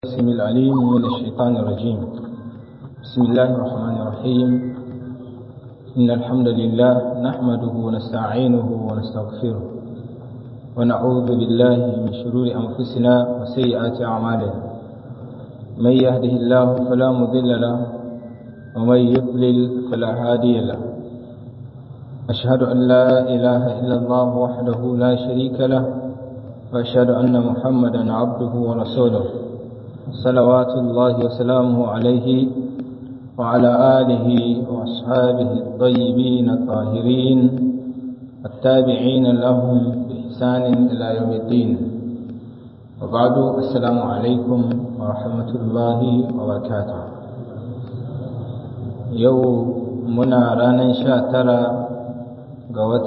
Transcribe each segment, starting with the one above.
السميع العليم من الشيطان الرجيم بسم الله الرحمن الرحيم إن الحمد لله نحمده ونستعينه ونستغفره ونعوذ بالله من شرور أنفسنا وسيئات أعمالنا من يهده الله فلا مضل له ومن يضلل فلا هادي له أشهد أن لا إله إلا الله وحده لا شريك له وأشهد أن محمدا عبده ورسوله صلوات الله وسلامه عليه وعلى آله وأصحابه الطيبين الطاهرين التابعين لهم بإحسان إلى يوم الدين وبعد السلام عليكم ورحمة الله وبركاته يوم منا رانا شاترا قوة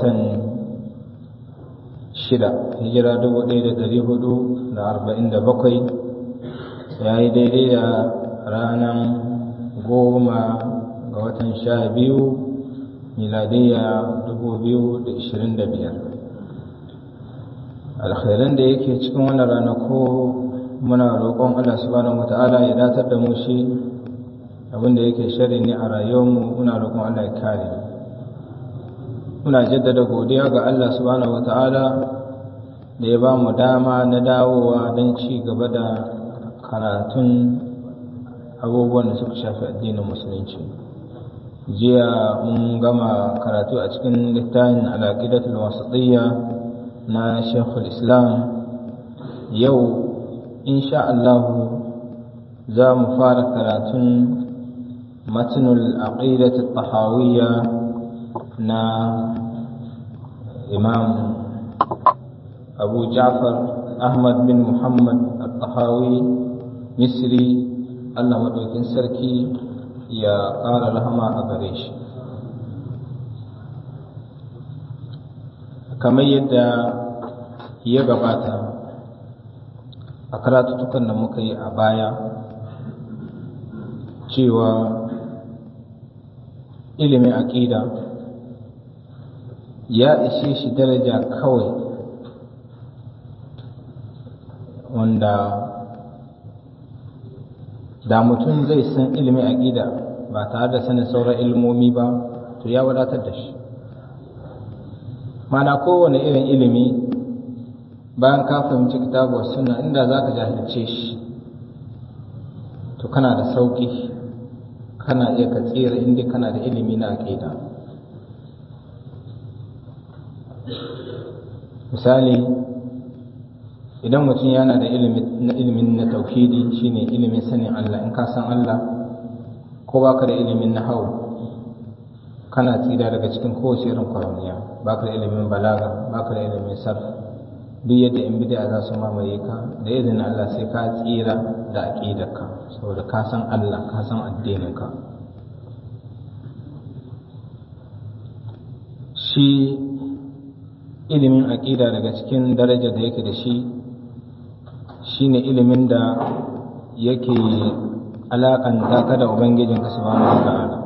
shida hijira dubu ɗaya da ɗari hudu da arba'in da bakwai ya yi daidai da ranar goma ga watan sha biyu miladiyya dubu biyu da ishirin da biyar alkhairan da yake cikin wannan ranako muna roƙon allah subhanahu wa ta'ala ya datar da mu shi abinda yake shari ne a rayuwarmu muna roƙon allah ya kare muna jaddada godiya ga allah subhanahu wa ta'ala da ya ba mu dama na dawowa don ci gaba da karatun abubuwan da suka shafi addinin musulunci jiya mun gama karatu a cikin littafin alaƙidatul wasatiyya na shekul islam yau insha Allah za mu fara karatun matnul aqidatul tahawiyya na imam abu ja'far ahmad bin muhammad al-tahawi misri allah maɗaukin sarki ya ƙara rahama a gare shi kamar yadda ya gabata a karatutukan da muka yi a baya cewa ilimin aƙida ya ishe shi daraja kawai wanda da mutum zai san ilimin aƙida ba tare da sanin sauran ilmomi ba to ya wadatar da shi mana kowane irin ilimi bayan ka fahimci kitabu suna inda za ka jahilce shi to kana da sauƙi kana iya ka tsira inda kana da ilimi na aƙida misali idan mutum yana da ilimin na tauhidi shine ilimin sanin Allah in ka san Allah ko baka da ilimin na hau kana tsira daga cikin kowace irin kwaramiya baka da ilimin balaga baka da ilimin sarf duk yadda in bid'a za su mamaye ka da izinin Allah sai ka tsira da aqidarka saboda ka san Allah ka san addininka shi ilimin aqida daga cikin darajar da yake da shi shine ilimin da yake alakanta ka da ubangijinka subhanahu wataala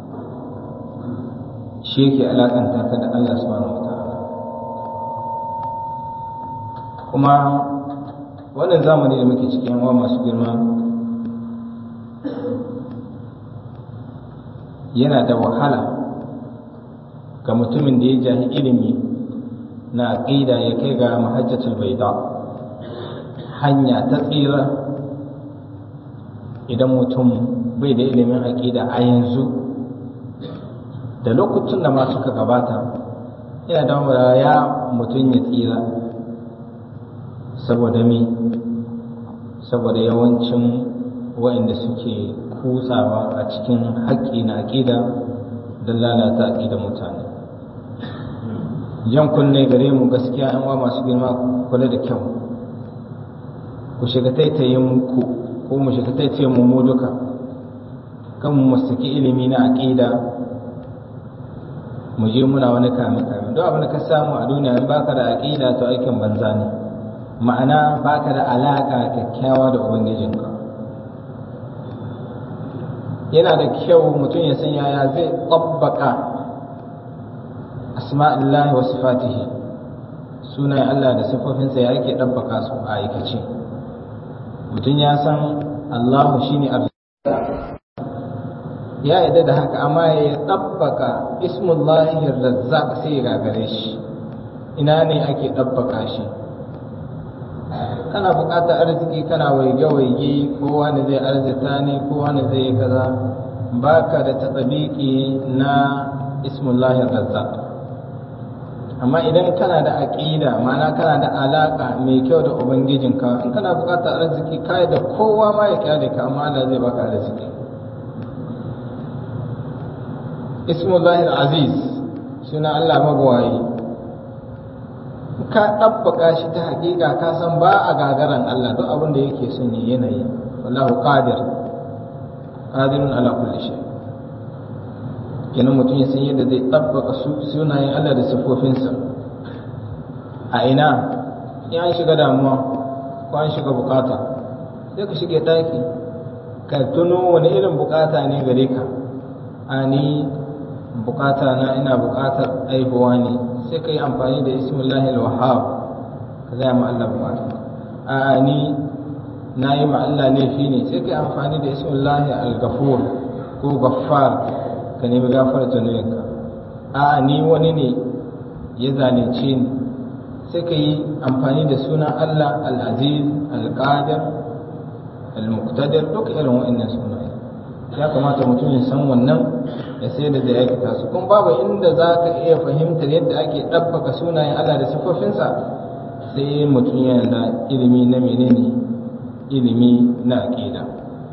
shi yake alakanta ka da Allah subhanahu wataala kuma wannan zamani da muke cikin wa masu girma yana da wahala ga mutumin da ya jahi ilimi na aqida ya kai ga mahajjatul baida hanya ta tsira idan mutum bai da ilimin aƙida a yanzu da lokacin da ma suka gabata yana da ya mutum ya tsira saboda mi saboda yawancin waɗanda suke kutsawa a cikin haƙƙi na aƙida don lalata aƙida mutane jan kunne gare mu gaskiya 'yan wa masu girma kula da kyau ku shiga taitayin ku ko mu shiga taitayin mu mu duka kan mu saki ilimi na aqida mu je muna wani kame kame don abin da ka samu a duniya in baka da aqida to aikin banza ne ma'ana baka da alaka kyakkyawa da ubangijinka yana da kyau mutum ya san yaya zai tabbaka asma'illahi wa sifatihi sunayen Allah da sifofinsa ya yake ɗabbaka su a aikace mutum ya san Allahu shine ya yadda da haka amma ya ɗabbaka ismullahi razzaq sai ya gagare shi ina ne ake ɗabbaka shi kana buƙatar arziki kana waige-waige ko wani zai arzita ne ko wani zai yi kaza baka da tatsabiki na ismullahi razzaq amma idan kana da aƙida ma'ana kana da alaƙa mai kyau da ubangijinka in kana buƙatar arziki kai da kowa ma ya kyale ka amma Allah zai baka arziki ismullahi aziz suna Allah magwayi ka ɗabbaka shi ta haƙiƙa ka san ba a gagaran Allah duk abin da yake son yi yanayi wallahu qadir qadirun ala kulli shay kenan mutum ya san yadda zai ɗabbaka sunayen Allah da sifofinsa a ina in an shiga damuwa ko an shiga bukata sai ka shige ɗaki ka tuno wani irin bukata ne gare ka a ni bukata na ina bukatar aihuwa ne sai ka yi amfani da ismullahi al-wahhab ka zaya ma Allah bukata a ni na yi ma Allah laifi ne sai ka yi amfani da ismullahi al-ghafur ko ghaffar ka nemi gafara zunubinka a ni wani ne ya zalunce ni sai ka yi amfani da sunan Allah al-aziz al-qadir al-muqtadir duk irin wa'annan sunaye ya kamata mutum ya san wannan ya sai da zai aikata su kuma babu inda za ka iya fahimtar yadda ake ɗabbaka sunayen Allah da siffofinsa sai mutum yana da ilimi na menene ilimi na aƙida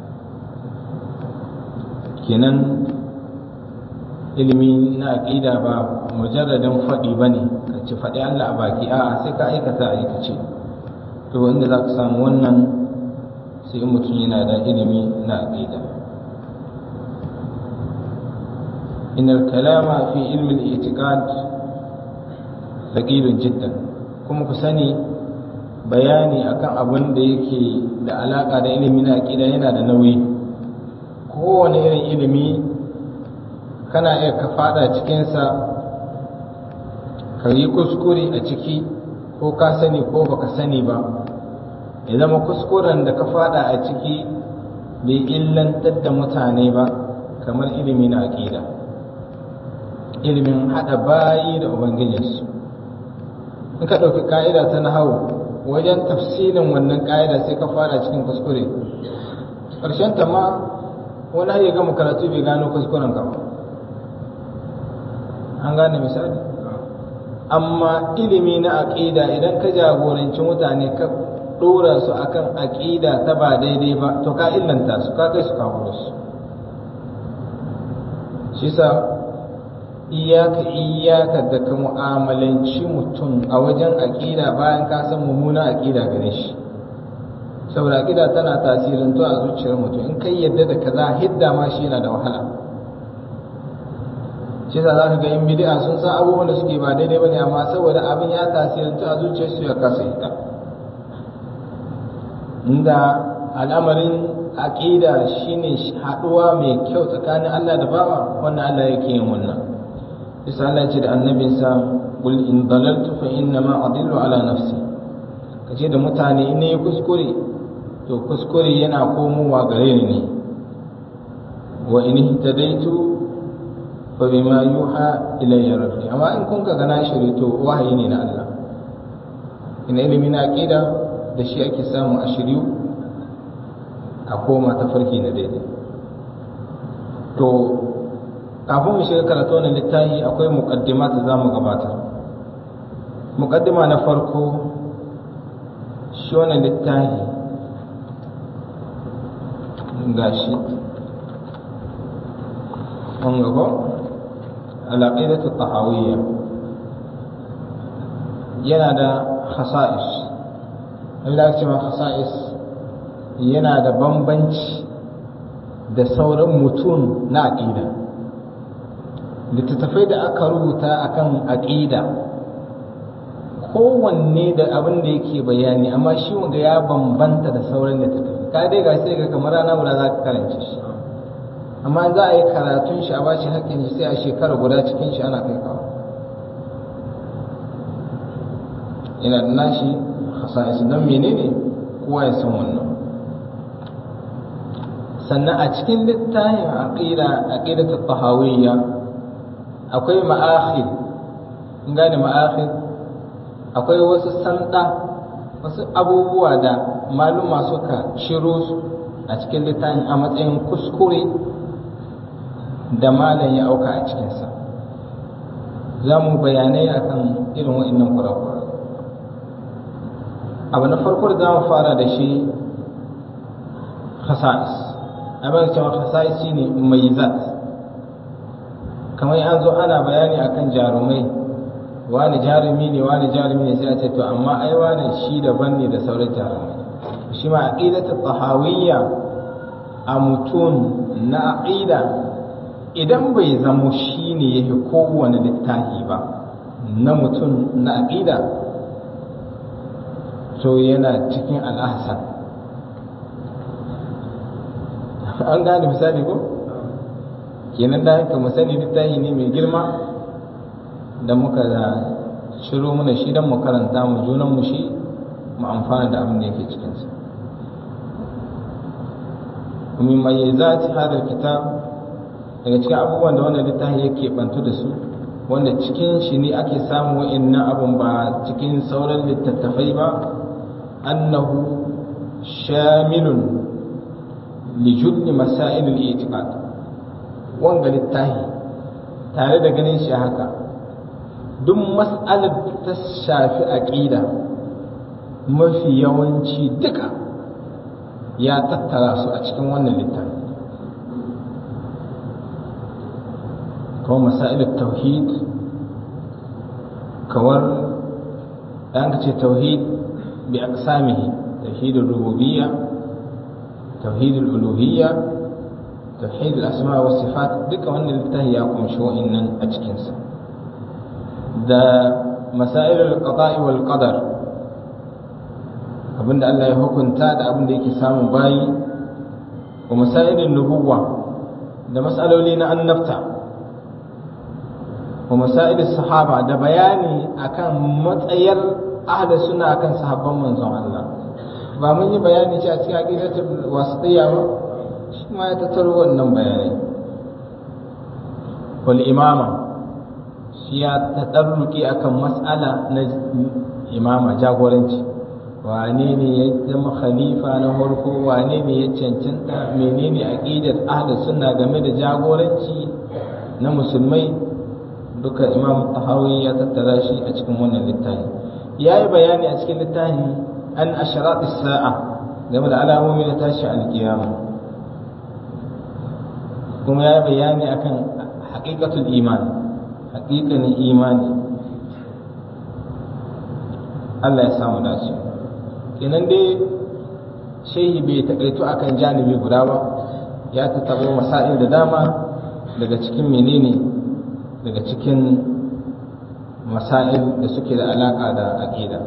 kenan ilimi na aƙida ba mujarradin faɗi ba ne ka ci faɗi Allah a baki a'a sai ka aikata aikace to inda za ka samu wannan sai mutum yana da ilimi na aƙida إن الكلام في علم الاعتقاد ثقيل جدا kuma ku sani bayani akan abin da yake da alaka da ilimi na aƙida yana da nauyi kowane irin ilimi kana iya ka fada cikinsa ka yi kuskure a ciki ko ka sani ko baka sani ba ya zama kuskuren da ka fada a ciki bai illantar da mutane ba kamar ilimi na aƙida ilimin haɗa bayi da ubangijinsu in ka ɗauki ƙa'ida ta nahawu wajen tafsirin wannan ƙa'ida sai ka fara cikin kuskure ƙarshen ta ma wani ya gama karatu bai gano kuskuren ka an gane misali amma ilimi na aƙida idan ka jagoranci mutane ka ɗora su akan aƙida ta ba daidai ba to ka illanta su ka kai su kawo su shi sa iyaka iyaka da ka mu'amalanci mutum a wajen aƙida bayan ka san mummuna aƙida gare shi saboda aƙida tana tasirin to a zuciyar mutum in kai yadda da kaza hidda ma shi yana da wahala shi za ka ga in bid'a sun san abubuwan da suke ba daidai bane amma saboda abin ya tasirin to a zuciyar su ya kasa hidda inda al'amarin aqida shine haduwa mai kyau tsakanin Allah da bawa wannan Allah yake yin wannan isa Allah ce da annabinsa qul in dalaltu fa inna ma adillu ala nafsi kace da mutane in ne kuskure to kuskure yana komowa gare ni ne wa in ihtadaitu fa bima yuha ilayya rabbi amma in kun ka gana shiri to wahayi ne na Allah ina ilimi na aqida da shi ake samu a shiryu a koma ta farki na daidai to kafin mu shiga karatu wannan littafi akwai muqaddima da zamu gabatar muqaddima na farko shi wannan littafi gashi an gaba al-aqidatu tahawiyya yana da khasa'is abin da ake cewa khasa'is yana da bambanci da sauran mutum na aƙida littattafai da aka rubuta akan aƙida kowanne da abin da yake bayani amma shi wanda ya bambanta da sauran littattafai ka dai ga sai ga kamar rana guda za ka karance shi amma za a yi karatun shi a bashi haƙƙin shi sai a shekara guda cikin shi ana kai kawo yana da nashi hasa'is don menene kowa ya san wannan sannan a cikin littafin aqida aqidatu tahawiyya akwai ma'akhir in gane ma'akhir akwai wasu sanda wasu abubuwa da maluma suka shiro su a cikin littafin a matsayin kuskure da malam ya auka a cikinsa za mu bayanai akan irin wa'annan kurakurai abu na farko da za mu fara da shi khasa'is abin da cewa khasa'is shine maizat kamar an zo ana bayani akan jarumai wani jarumi ne wani jarumi ne sai a ce to amma ai wani shi daban ne da sauran jarumai shi ma aqidatu tahawiyya a mutum na aqida idan bai zamo shi ne yake kowane littafi ba na mutum na aqida to yana cikin al'ahsan an gane misali ko kenan da haka mu sani littafi ne mai girma da muka da shiro mana shi don mu karanta mu junan mu shi mu amfana da abin da yake cikinsa min mayyazati hadal kitab daga cikin abubuwan da wannan littafi yake bantu da su wanda cikin shi ne ake samu wa'annan abun ba cikin sauran littattafai ba annahu shamilun li julli masail al-i'tiqad wanga littafi tare da ganin shi haka duk mas'alar ta shafi aqida mafi yawanci duka ya tattara su a cikin wannan littafi kawai masail tauhid kawar an ce tauhid bi aqsamihi tauhid rububiyya tauhid uluhiyya tauhid al-asma wa sifat duka wannan littafi ya kunshi wa'annan a cikin sa da masail al-qada'i wal qadar abinda Allah ya hukunta da abinda yake samun bayi wa masailin nubuwa da mas'aloli na annabta wa masailin sahaba da bayani akan matsayar ahda suna akan sahabban manzon Allah ba mun yi bayani ce a cikin aqidatul wasitiyya ba shi ma ya tattaro wannan bayanai wal imama shi ya tadarruki akan mas'ala na imama jagoranci wane ne ya zama khalifa na farko wane ne ya cancanta menene aqidar ahli sunna game da jagoranci na musulmai duka imam tahawi ya tattara shi a cikin wannan littafi ya yi bayani a cikin littafin an asharat sa'a game da alamomi na tashi alkiyama kuma ya yi bayani akan haqiqatul iman haqiqanin imani Allah ya samu dace kenan dai shehi bai takaitu akan janibi guda ba ya tattabo masail da dama daga cikin menene daga cikin masail da suke da alaka da aqida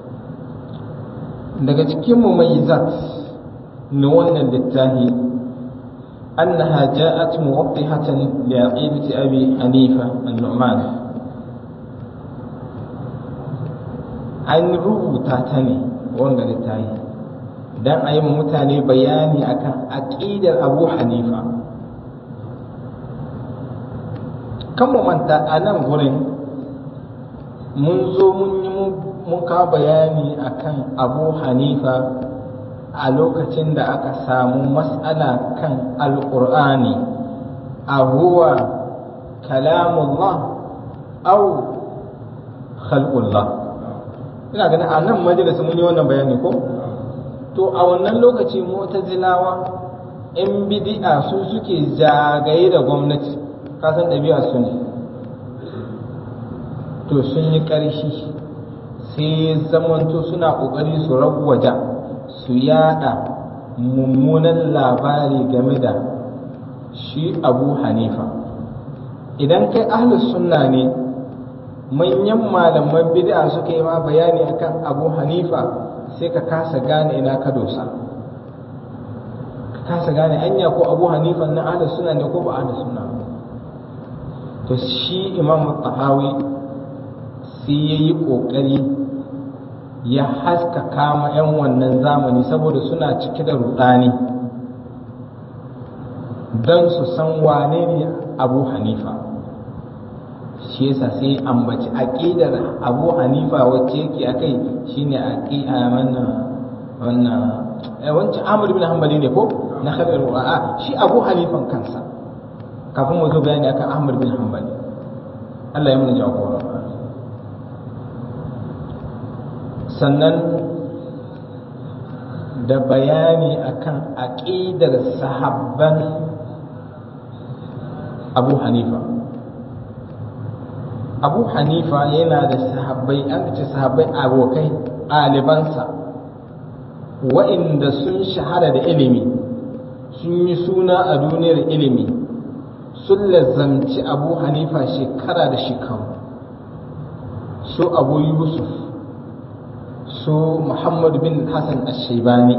daga cikin mumayyizat na wannan littafi annaha ja'at muwaddihatan li aqidati abi hanifa an-nu'man an rubuta ta ne wanga littafi dan a yi mutane bayani akan aqidar abu hanifa kan mu manta a nan gurin mun zo mun yi mun kawo bayani akan abu hanifa a lokacin da aka samu matsala kan alƙur'ani a huwa kalamullah au khalqullah ina ganin a nan majalisa mun yi wannan bayani ko to a wannan lokaci mu'tazilawa in bid'a su suke zagaye da gwamnati kasan ɗabi'a su ne to sun yi ƙarshi sai zamanto suna ƙoƙari su ragwaja su yada mummunan labari game da shi abu hanifa idan kai ahlus sunna ne manyan malaman bid'a suka yi ma bayani akan abu hanifa sai ka kasa gane ina ka dosa ka kasa gane anya ko abu hanifa na ahlus sunna ne ko ba ahlus sunna to shi imam tahawi sai ya yi ƙoƙari ya haskaka ma 'yan wannan zamani saboda suna cike da rudani don su san wane ne abu hanifa shi yasa sai ambaci aqidar abu hanifa wacce yake akai shine aqida wannan wannan eh wancan Ahmad bin Hanbali ne ko na khabar a shi abu hanifan kansa kafin mu zo bayani akan Ahmad bin Hanbali Allah ya mana jagora sannan da bayani akan aqidar sahabban Abu Hanifa Abu Hanifa yana da sahabbai an ce sahabbai abokai ɗalibansa wa'inda sun shahara da ilimi sun yi suna a duniyar ilimi sun lazamci Abu Hanifa shekara da shekaru su Abu Yusuf su Muhammad bin Hassan Ashebani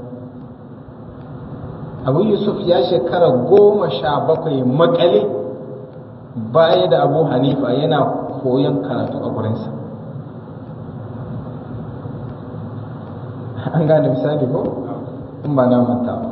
Abu Yusuf ya shekara goma sha bakwai makale baya da Abu Hanifa yana koyon karatu a gurinsa an gane misali ko in ba na manta ba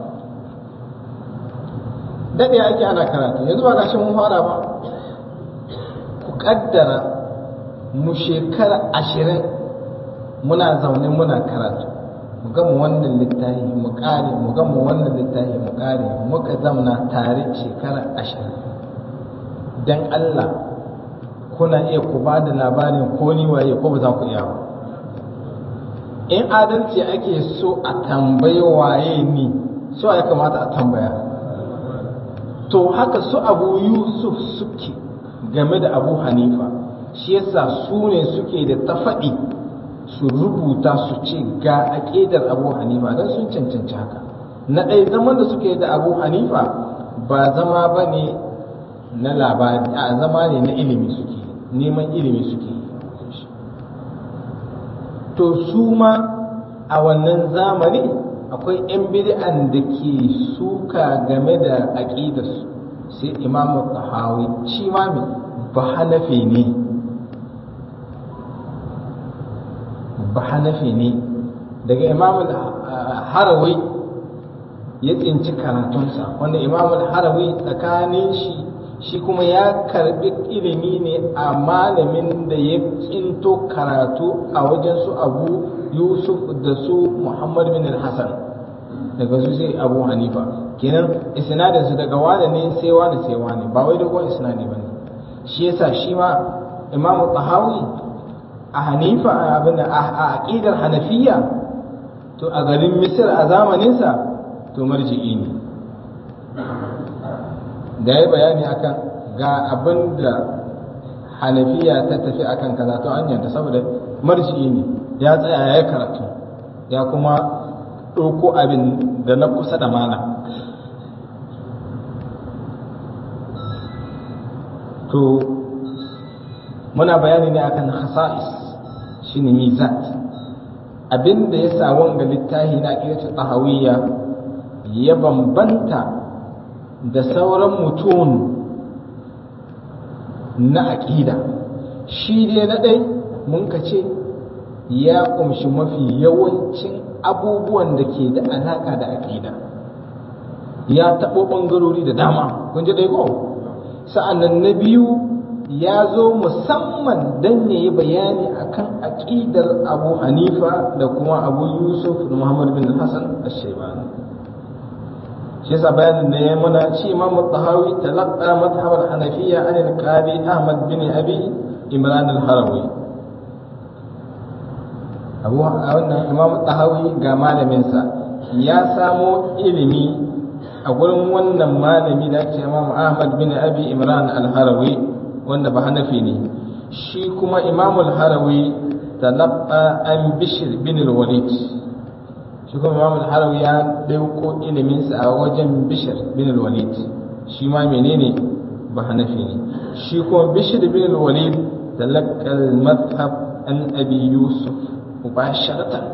daɗe ake ana karatu yanzu ba gashi mun fara ba ku ƙaddara mu shekara ashirin muna zaune muna karatu mu gama wannan littafi mu kare mu gama wannan littafi mu kare muka zamna tare shekara ashirin dan Allah kuna iya ku ba da labarin ko ni waye ko ba za ku iya ba in adalci ake so a tambayi waye ni so ya kamata a tambaya to haka su abu yusuf suke game da abu hanifa shi yasa su ne suke da tafaɗi su rubuta su ce ga aƙidar abu hanifa don sun cancanci haka na ɗaya zaman da suke da abu hanifa ba zama ba ne na labari a zama ne na ilimi suke neman ilimi suke to su ma a wannan zamani akwai 'yan bid'an da ke suka game da aƙidarsu sai imamu tahawi shi ma ba hanafi ne ba hanafi ne daga imam harawi ya tsinci karatunsa wanda imam harawi tsakanin shi shi kuma ya karbi ilimi ne a malamin da ya tsinto karatu a wajen su abu yusuf da su muhammad bin hassan daga su sai abu hanifa kenan isnadin su daga wane ne sai wane sai wane ba wai dogon isnadi bane shi yasa shi ma imam tahawi a hanifa abin a aqidar hanafiya to a garin misir a zamaninsa to marji'i ne da ya bayani akan ga abin da hanafiya ta tafi akan kaza to an yanta saboda marji'i ne ya tsaya ya karatu ya kuma ɗauko abin da na kusa da mana to muna bayani ne akan khasa'is shine mizat abin da ya sa wanga littafi na aqidatu tahawiyya ya bambanta da sauran mutum na aqida shi dai na dai mun ka ce ya kumshi mafi yawancin abubuwan da ke da alaka da aqida ya taɓo ɓangarori da dama kun ji dai ko sa'annan na biyu ya zo musamman don ya yi bayani akan aƙidar abu hanifa da kuma abu yusuf da muhammad bin hassan al-shaibani shi yasa bayanin da ya muna shi imam tahawi talaqqa madhhab al-hanafiyya an al-qadi ahmad bin abi imran al-harawi abu wannan imam tahawi ga malaminsa ya samo ilimi a gurin wannan malami da ake imam ahmad bin abi imran al-harawi wanda ba hanafi ne shi kuma imamul harawi talabba an bishir bin walid shi kuma imamul harawi ya dauko iliminsa a wajen bishir bin walid shi ma menene ba hanafi ne shi kuma bishir bin walid talaqqa al-madhhab an abi yusuf mubasharatan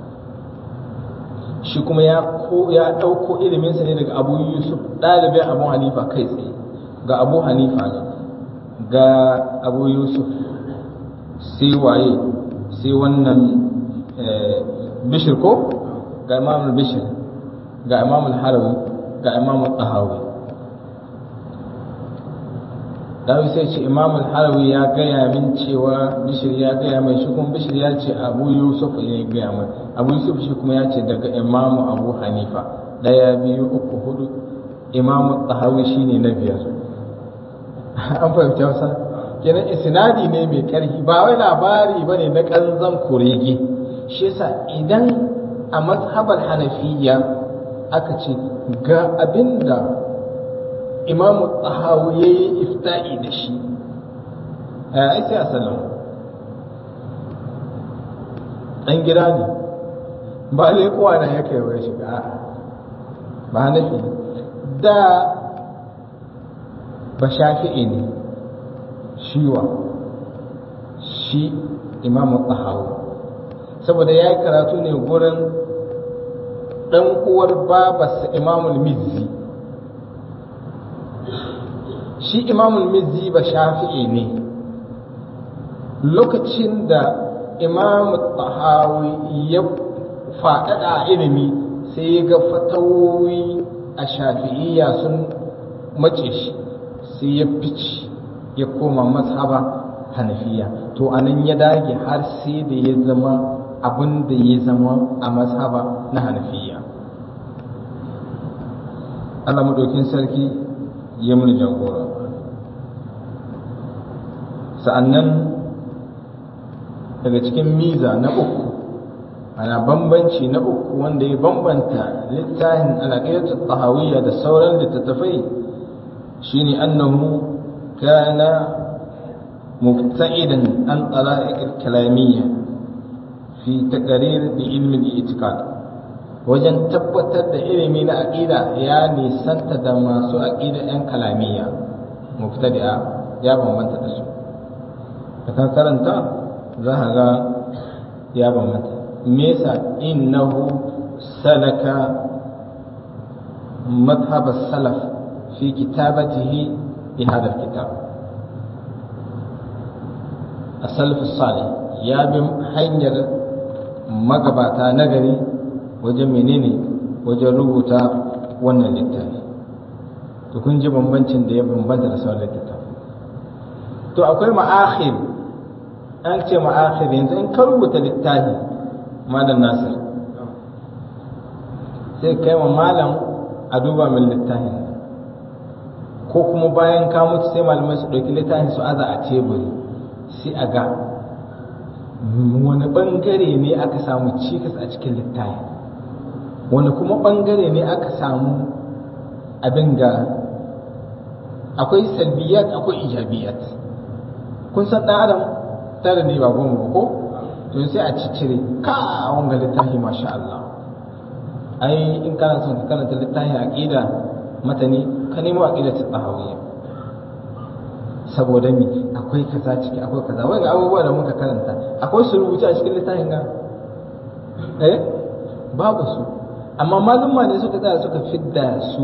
shi kuma ya ko ya dauko iliminsa ne daga abu yusuf dalibin abu hanifa kai tsaye ga abu hanifa ne ga abu yusuf sai waye sai wannan bishir ko ga imam bishir ga imam harawi ga imam tahawi dawi sai ce imam al-harawi ya gaya min cewa bishir ya gaya mai shi kuma bishir ya ce abu yusuf ya gaya mai abu yusuf shi kuma ya ce daga imam abu hanifa daya biyu uku hudu imam tahawi shine na biyar an fahimci wasa kenan isnadi ne mai karfi ba wai labari bane na kanzan kurege shi yasa idan a mazhabar hanafiya aka ce ga abinda imamu tsahawu ya yi ifta'i da shi a sai a salam ɗan gida ne ba kowa na ya kai wai shiga ba hanafi da ba shafi'i ne shiwa shi imamu tsahawu saboda ya yi karatu ne gurin ɗan uwar babarsa imamul mizzi shi imamul mizzi ba shafi'i ne lokacin da imam tahawi ya faɗaɗa a ilimi sai ya ga fatawoyi a shafi'iyya sun mace shi sai ya fice ya koma mazhaba hanafiya to anan ya dage har sai da ya zama abin da ya zama a mazhaba na hanafiya Allah madaukin sarki ya mun jagora sa'annan daga cikin miza na uku ana bambanci na uku wanda ya bambanta littafin alaƙayatul tahawiyya da sauran littattafai shine annahu kana mubta'idan an tsara'iq kalamiyya fi taqrir bi ilmi al-i'tiqad wajen tabbatar da ilimi na aqida ya nisanta da masu aqida yan kalamiyya mubtadi'a ya bambanta da su da ka karanta za ka ga ya bambanta me yasa innahu salaka madhhab salaf fi kitabatihi bi hadha kitab as-salaf salih ya bi hanyar magabata nagari wajen menene wajen rubuta wannan littafi to kun ji bambancin da ya bambanta da sauran littafi to akwai ma'akhir an ce ma'akhir yanzu in ka rubuta littafi malam nasir sai kai wa malam a duba min littafin ko kuma bayan ka mutu sai malamai su ɗauki littafin su aza a teburi sai a ga wani ɓangare ne aka samu cikas a cikin littafin wani kuma ɓangare ne aka samu abin ga akwai salbiyat akwai ijabiyat kun san ɗan adam tare ne ba goma ba ko to sai a ciccire ka wanga littafi masha Allah ai in kana son ka karanta littafin aqida matani ka nemo aqida ta tahawiyya saboda mi akwai kaza ciki akwai kaza wani abubuwa da muka karanta akwai su rubuce a cikin littafin ga eh babu su amma malumma ne suka tsaya suka fidda su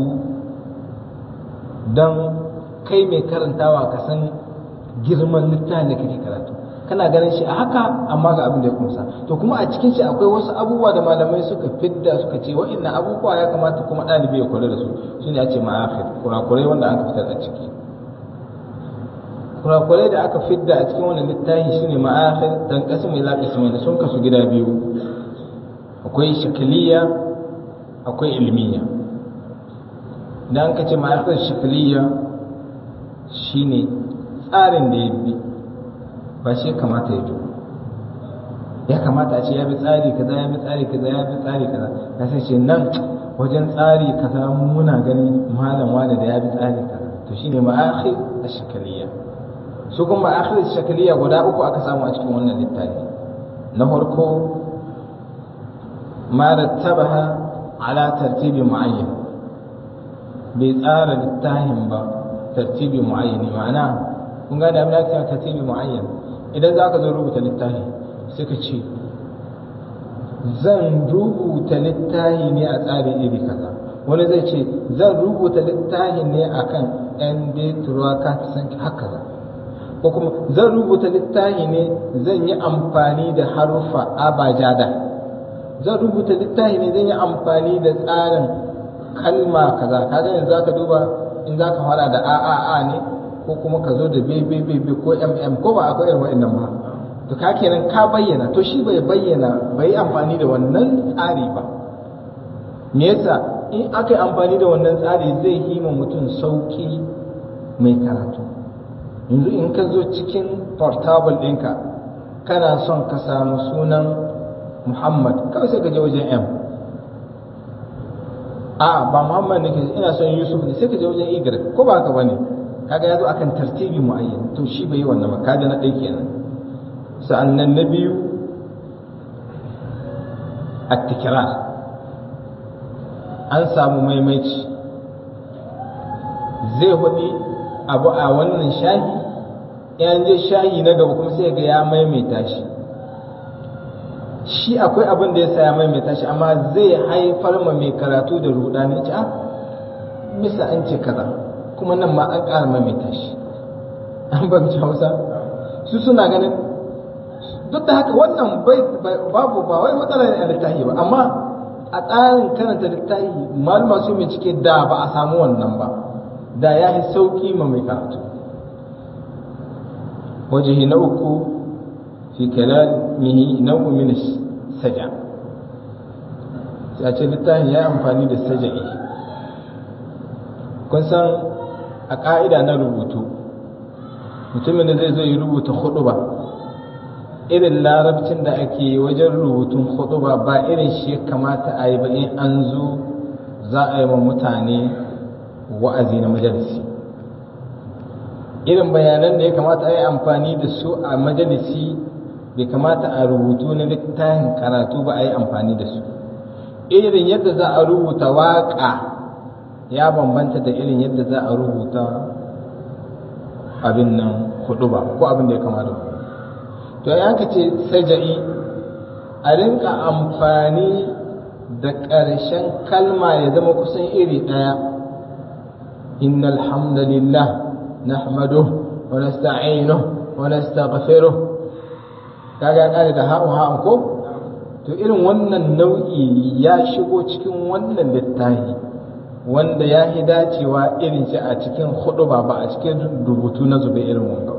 don kai mai karantawa ka san girman littafin da kake karatu kana ganin shi a haka amma ga abin da ya kumsa to kuma a cikin shi akwai wasu abubuwa da malamai suka fidda suka ce wa'annan abubuwa ya kamata kuma ɗalibi ya kula da su su ne a ce ma'afir kurakurai wanda aka fitar a ciki kurakurai da aka fidda a cikin wannan littafi su ne ma'afir dan kasu mai laƙasi mai sun kasu gida biyu akwai shakiliya akwai ilmiya idan ka ce ma'afir shakiliya shine tsarin da ya bi ba shi kamata ya duba ya kamata a ce ya bi tsari kaza ya bi tsari kaza ya bi tsari kaza ya sai ce nan wajen tsari kaza muna gani malam wani da ya bi tsari kaza to shine ma'akhir ash-shakaliya su kuma ma'akhir ash-shakaliya guda uku aka samu a cikin wannan littafi na farko ma rattabaha ala tartibi muayyan bai tsara littafin ba tartibi muayyani ma'ana kun gane abin da ake tartibi muayyan idan za ka zo rubuta littafi sai ka ce zan rubuta littafi ne a tsarin iri kaza wani zai ce zan rubuta littafi ne akan yan deturuwa ka san haka za ko kuma zan rubuta littafi ne zan yi amfani da harufa abajada zan rubuta littafi ne zan yi amfani da tsarin kalma kaza kaga yanzu zaka duba in zaka fara da a a a ne ko kuma ka zo da bbbb ko mm ko ba akwai irin wa'annan ba to ka kenan ka bayyana to shi bai bayyana bai amfani da wannan tsari ba me yasa in aka yi amfani da wannan tsari zai yi ma mutum sauki mai karatu yanzu in ka zo cikin portable ɗinka kana son ka samu sunan muhammad kawai sai ka je wajen m a ba muhammad nake ina son yusuf ne sai ka je wajen y ko ba haka bane kaga ya zo akan tartibi muayyan to shi bai yi wannan ba kaga na ɗaya kenan sa'annan na biyu at-tikrar an samu maimaici zai hudi abu a wannan shahi yan je shahi na gaba kuma sai ga ya maimaita shi shi akwai abin da ya sa ya maimaita shi amma zai haifar ma mai karatu da rudani ci a bisa an ce kaza kuma nan ma an ƙara maimaita shi an bamci hausa su suna ganin duk da haka wannan babu ba wai matsala ne a littafi ba amma a tsarin karanta littafi malama su bincike da ba a samu wannan ba da ya yi sauƙi ma mai karatu wajihi na uku fi kalamihi nau'u min saja sai a ce littafin ya yi amfani da saja'i kun san a ƙa'ida na rubutu mutumin da zai zo yi rubuta hudu ba irin larabcin da ake wajen rubutun hutuba ba irin shi ya kamata a yi ba in an zo za a yi wa mutane wa'azi na majalisi irin bayanan da ya kamata a yi amfani da su a majalisi bai kamata a rubutu na littafin karatu ba a yi amfani da su irin yadda za a rubuta waƙa ya bambanta da irin yadda za a rubuta abin nan huɗuba ko abin da ya kamata to ya ka ce saja'i a rinka amfani da ƙarshen kalma ya zama kusan iri ɗaya innal hamdalillah nahmaduhu wa nasta'inuhu wa nastaghfiruh kaga kare da ha'u ha'u ko to irin wannan nau'i ya shigo cikin wannan littafi wanda ya yi dacewa irin shi a cikin hudu ba ba a cikin rubutu na zube irin wanga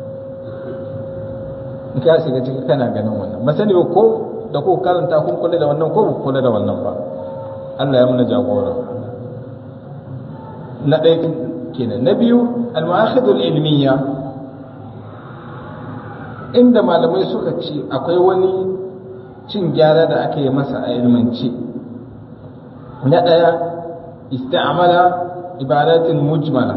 in ka shiga ciki kana ganin wannan ba sani ba ko da ko karanta kun kula da wannan ko ba kula da wannan ba Allah ya muna jagora na ɗaya kenan na biyu al-ma'akhidul ilmiya inda malamai suka ce akwai wani cin gyara da aka yi masa a ilmance na ɗaya ista'amala ibadatin mujmala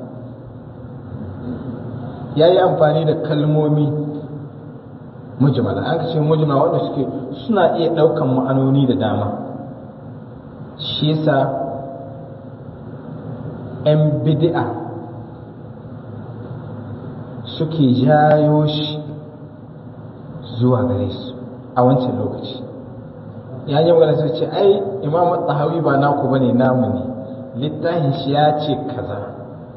ya yi amfani da kalmomi mujmala an ce mujmala wanda suke suna iya ɗaukan ma'anoni da dama shi yasa 'yan bid'a suke jayo shi zuwa gare su a wancan lokaci ya yi magana sai ce ai imam tsahawi ba naku bane namu ne littafin shi ya ce kaza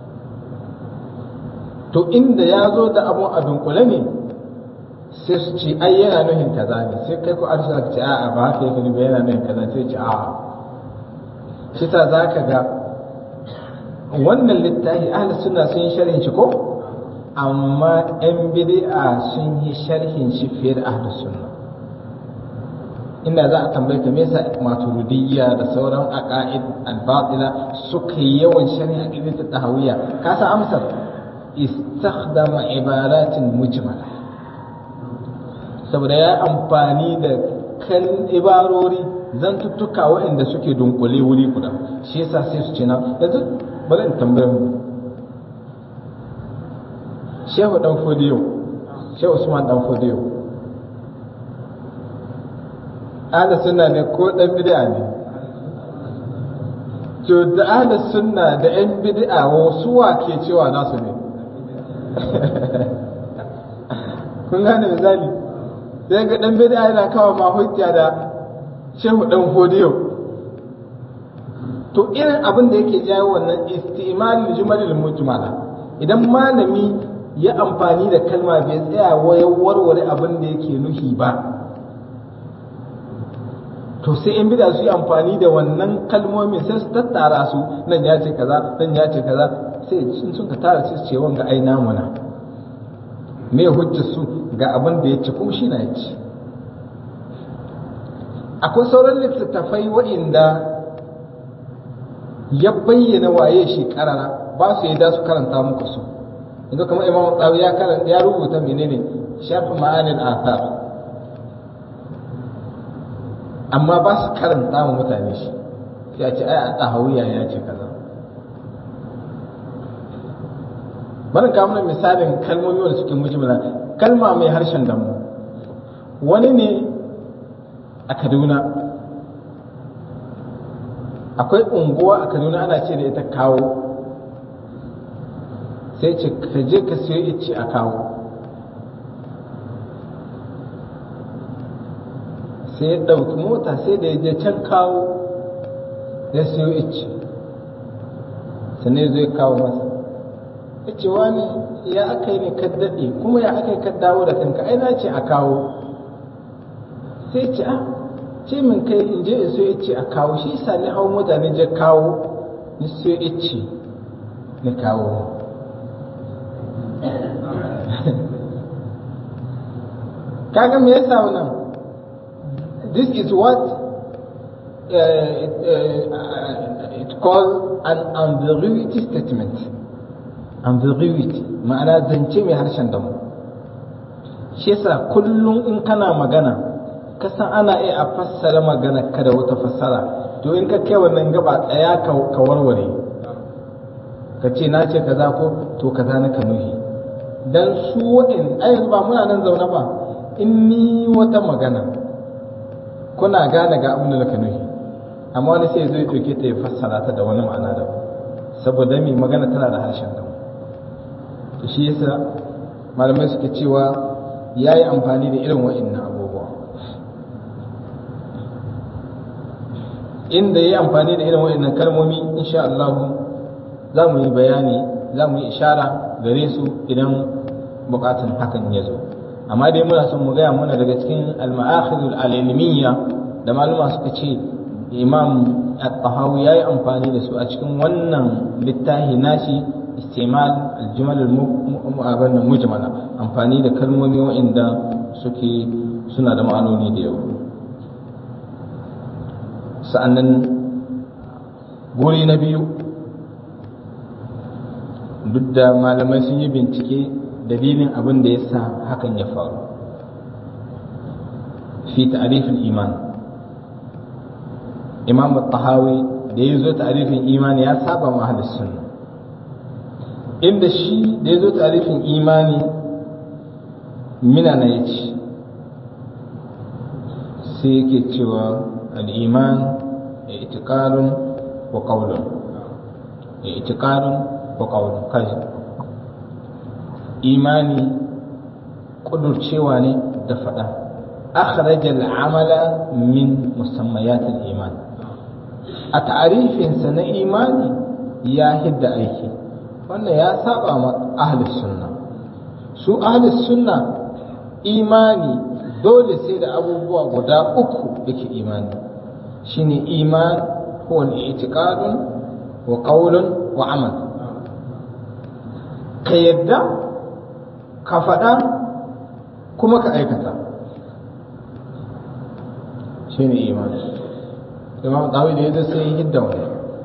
to inda ya zo da abun a dunkule ne sai su ce ai yana nuhin kaza ne sai kai ku arsa ka ce a'a ba haka yake ba yana nuhin kaza sai ce a'a shi ta za ka ga wannan littafi ahli sunna sun yi sharhin shi ko amma 'yan bid'a sun yi sharhin shi fiye da ahlus sunna inda za a tambaye ka me yasa maturidiyya da sauran aqaid al-batila suka yi yawan sharhin aqidat tahawiyya ka san amsar istakhdama ibaratin mujmala saboda ya amfani da kan ibarori zantuttuka waɗanda suke dunkule wuri guda shi yasa sai su ce na yanzu bari in tambaye mu shehu dan fodiyo shehu usman dan fodiyo ahli sunna ne ko dan bid'a ne to da ahli sunna da yan bid'a wasu wa ke cewa nasu ne kun gane misali sai ga dan bid'a yana kawo ma hujja da shehu dan fodiyo to irin abin da yake jawo wannan istimalul jumalul mujmala idan malami ya amfani da kalma bai tsaya wayan warware abin da yake nuhi ba to sai in bida su yi amfani da wannan kalmomin sai su tattara su nan ya ce kaza nan ya ce kaza sai sun suka tara su ce wanga ai namuna me hujjar su ga abin da ya ci kuma shi na ya ci akwai sauran littattafai waɗanda ya bayyana waye shi karara ba su yadda su karanta muku su yanzu kamar imam tsawi ya karanta ya rubuta menene shafi ma'anin athar amma ba su karanta wa mutane shi sai a ce ai a tsahawiya ya ce kaza bari ka mana misalin kalmomi wanda suke mujmala kalma mai harshen damu wani ne a kaduna akwai unguwa a kaduna ana ce da ita kawo sai ce ka je ka siyo ice a kawo sai ya ɗauki mota sai da ya je can kawo ya siyo ice sannan zai kawo masa ya ce wani ya aka yi ne ka daɗe kuma ya aka yi ka dawo da kanka ai na ce a kawo sai ce a ce min kai in je in so ice a kawo shi sa ni hau mota ni je kawo ni so ice ni kawo kaga me yasa wannan this is what uh, it, uh, it called an ambiguity statement ambiguity ma'ana zance mai harshen damu shi yasa kullum in kana magana kasan ana iya a fassara magana ka da wata fassara to in ka kai wannan gaba tsaya ka warware ka ce na ce kaza ko to kaza na ka nuhi dan su wa'in ai yanzu ba muna nan zaune ba in ni wata magana kuna gane ga abin da ka nuhi amma wani sai zai ɗauke ta ya fassara ta da wani ma'ana da saboda mai magana tana da harshen da to shi yasa malamai suke cewa ya yi amfani da irin wa'innan abubuwa inda ya yi amfani da irin wa'innan kalmomi insha Allah za mu yi bayani za mu yi ishara gare su idan bukatun hakan ya zo amma dai muna son mu gaya muna daga cikin al-ma'akhidul al-ilmiyya da maluma suka ce imam at-tahawi yayi amfani da su a cikin wannan littafi nashi istimal al-jumal al mujmala amfani da kalmomi waɗanda suke suna da ma'anoni da yau sa'annan guri na biyu duk da malamai sun yi bincike dalilin abin da ya sa hakan ya faru fi ta'rifin iman imam tahawi da ya zo ta'rifin imani ya saba ma ahlus sunna inda shi da ya zo ta'rifin imani mina na yace sai yake cewa al-iman i'tiqadun wa qawlun i'tiqadun wa qawlun kai imani kudurcewa ne da faɗa أخرج العمل من مسميات الإيمان التعريف سنة إيماني يا هد أيكي وأن يا سابع أهل السنة سو أهل السنة إيماني دول سيد أبو بوا غدا أكو بك إيماني شيني إيمان هو الاعتقاد وقول وعمل كيدا كفدا كما كأيكتا shi ne imani imam tawi da ya sai hidda wani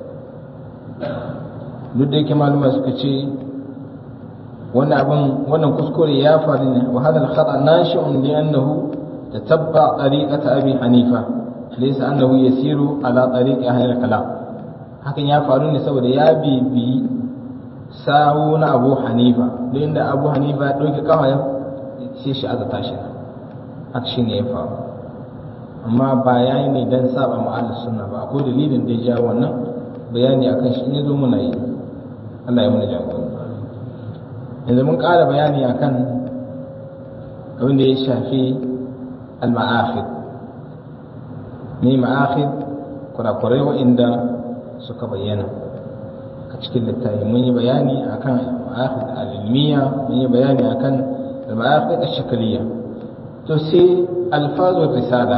duk da yake maluma suka ce wannan abin wannan kuskure ya faru ne wa hadal khata nashi'un li annahu tatabba tariqata abi hanifa laysa annahu yasiru ala tariqi ahli kalam hakan ya faru ne saboda ya bibi sawu na abu hanifa duk inda abu hanifa ya dauke kafa ya sai shi azata shi haka shine ya faru amma ba ya yi ne don saba ma'alar sunna ba akwai dalilin da ya ja wannan bayani akan shi ne zo muna yi Allah ya muna jagora yanzu mun ƙara bayani akan abin da ya shafi al-ma'akhid ne ma'akhid kurakurai wa'inda suka bayyana a cikin littafi mun yi bayani akan ma'akhid al-ilmiya mun yi bayani akan al-ma'akhid al-shakaliya to sai alfazul risala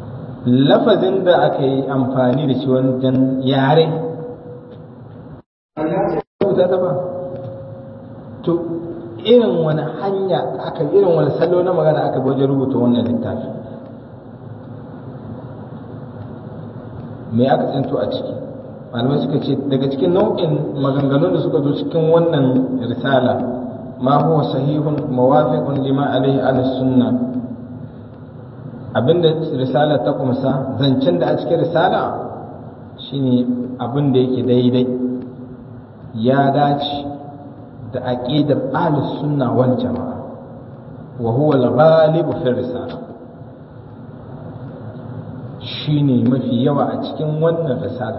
lafazin da aka yi amfani da shi wajen yare rubuta ta ba to irin wani hanya aka irin wani salo na magana aka bi wajen rubuta wannan littafi me aka tsinto a ciki malamai suka ce daga cikin nau'in maganganun da suka zo cikin wannan risala ma huwa sahihun mawafiqun lima alaihi ala sunna abinda risala ta kumsa zancen da a cikin risala shine abin da yake daidai ya dace da aqidar ahlus sunna wal jamaa wa huwa al-ghalib fi risala shine mafi yawa a cikin wannan risala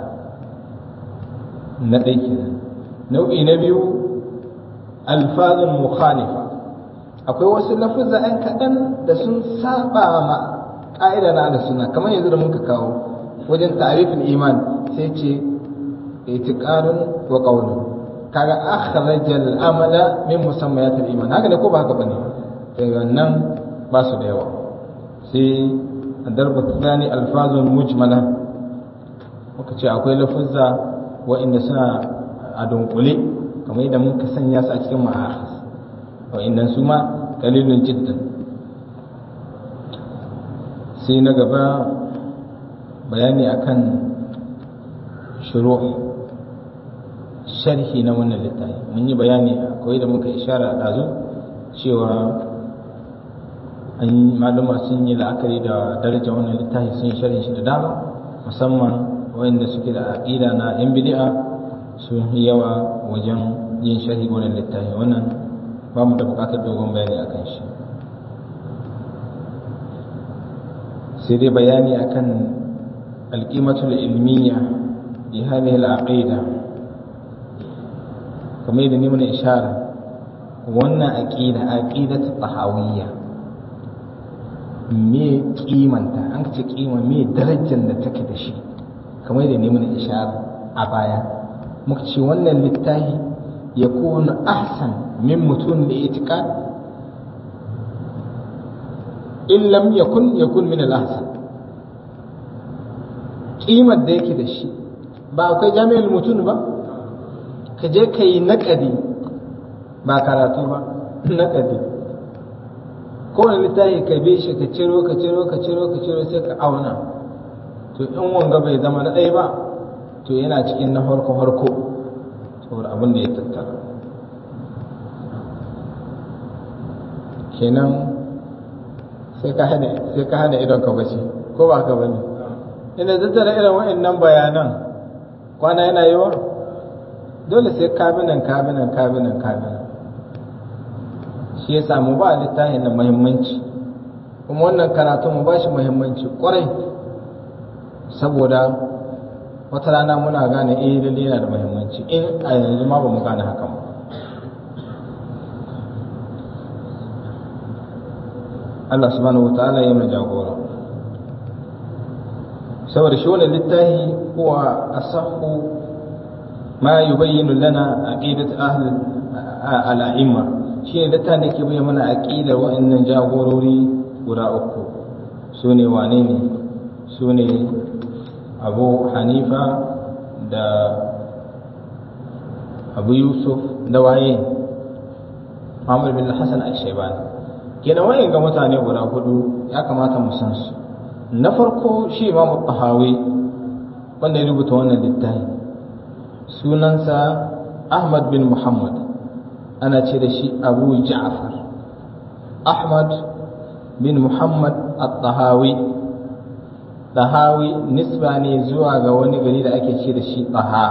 na ɗaya kenan nau'i na biyu alfazun mukhalifa akwai wasu lafuzza ɗan kaɗan da sun saba ma ƙa'ida na da suna kamar yanzu da muka kawo wajen tarifin iman sai ce itiqadun wa qawlun kaga akhraja al-amala min musammayat al-iman haka ne ko ba haka bane sai wannan ba su da yawa sai darba tsani alfazun mujmala muka ce akwai lafuzza wa'inda suna a dunkule kamar yadda muka sanya su a cikin ma'ahis wa'inda su ma kalilun jiddan sai na gaba bayani akan shuru'i sharhi na wannan littafi mun yi bayani akwai da muka ishara ɗazu cewa an yi maluma sun yi la'akari da darajar wannan littafi sun yi sharhin shi da dama musamman wanda suke da aqida na yan bid'a sun yi yawa wajen yin sharhi wannan littafi wannan ba mu da buƙatar dogon bayani akan shi sai dai bayani akan alqimatul ilmiya bi hadhihi al-aqida kamar yadda ni mana ishara wannan aqida aqidatu tahawiyya me kimanta an ce kima me darajar da take da shi kamar yadda ne mana ishara a baya muka ce wannan littafi ya kuna ahsan min mutum da itiqad in lam yakun yakun min al-ahsan kimar da yake da shi ba akwai jami'ar mutum ba ka je ka yi naƙadi ba karatu ba naƙadi kowane littafi ka bi shi ka ciro ka ciro ka ciro ka ciro sai ka auna to in wanga bai zama na ɗaya ba to yana cikin na farko farko saboda abin da ya tattara kenan sai ka hana sai ka hana idon ka bace ko ba haka bane ina tattara irin wa'annan bayanan kwana yana yawa dole sai kabinan kabinan kabinan kabinan shi ya samu ba littafin da muhimmanci kuma wannan karatu mu ba shi muhimmanci kwarai saboda wata rana muna gane eh lalle yana da muhimmanci in a yanzu ma ba mu gane hakan ba Allah subhanahu wa ta'ala ya mai jagora saboda shi wannan littafi huwa asahhu ma yubayyinu lana aqidat ahli al-a'imma shine littafin da ke bayyana mana aqidar wa'annan jagorori guda uku sune wane ne sune Abu Hanifa da Abu Yusuf da waye Muhammad bin Hassan al-Shaybani kenan wayan ga mutane guda hudu ya kamata mu san su na farko shi Imam Tahawi wanda ya rubuta wannan littafi sunansa Ahmad bin Muhammad ana ce da shi Abu Ja'far Ahmad bin Muhammad At-Tahawi Tahawi nisba ne zuwa ga wani gari da ake ce da shi Taha